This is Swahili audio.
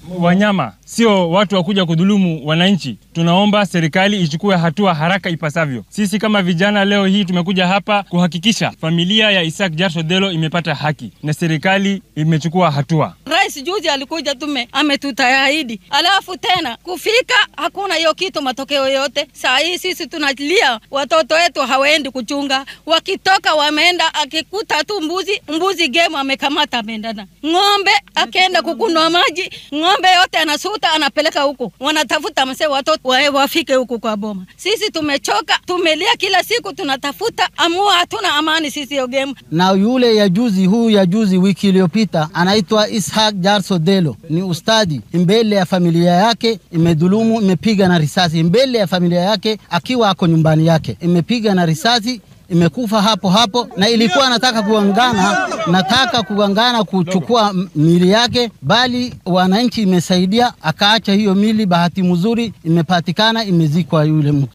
wanyama, sio watu wakuja kudhulumu wananchi. Tunaomba serikali ichukue hatua haraka ipasavyo. Sisi kama vijana leo hii tumekuja hapa kuhakikisha familia ya Isaac Jarso Delo imepata haki na serikali imechukua hatua. Rais juzi alikuja tume ametutaahidi, alafu tena kufika hakuna hiyo kitu, matokeo yote. Saa hii sisi tunalia, watoto wetu hawaendi kuchunga, wakitoka wameenda, akikuta tu mbuzi mbuzi game amekamata ameendana, ng'ombe akienda kukunwa maji, ng'ombe yote anasuta anapeleka huku, wanatafuta mse watoto wae wafike huku kwa boma. Sisi tumechoka, tumelia kila siku, tunatafuta amua, hatuna amani sisi hiyo game. Na yule ya juzi, huyu ya juzi wiki iliyopita anaitwa Ishaq Jarso Delo, ni ustadi mbele ya familia yake, imedhulumu, imepiga na risasi mbele ya familia yake, akiwa ako nyumbani yake, imepiga na risasi imekufa hapo hapo, na ilikuwa nataka kuangana, nataka kuangana kuchukua mili yake, bali wananchi imesaidia akaacha hiyo mili. Bahati mzuri imepatikana, imezikwa yule mtu.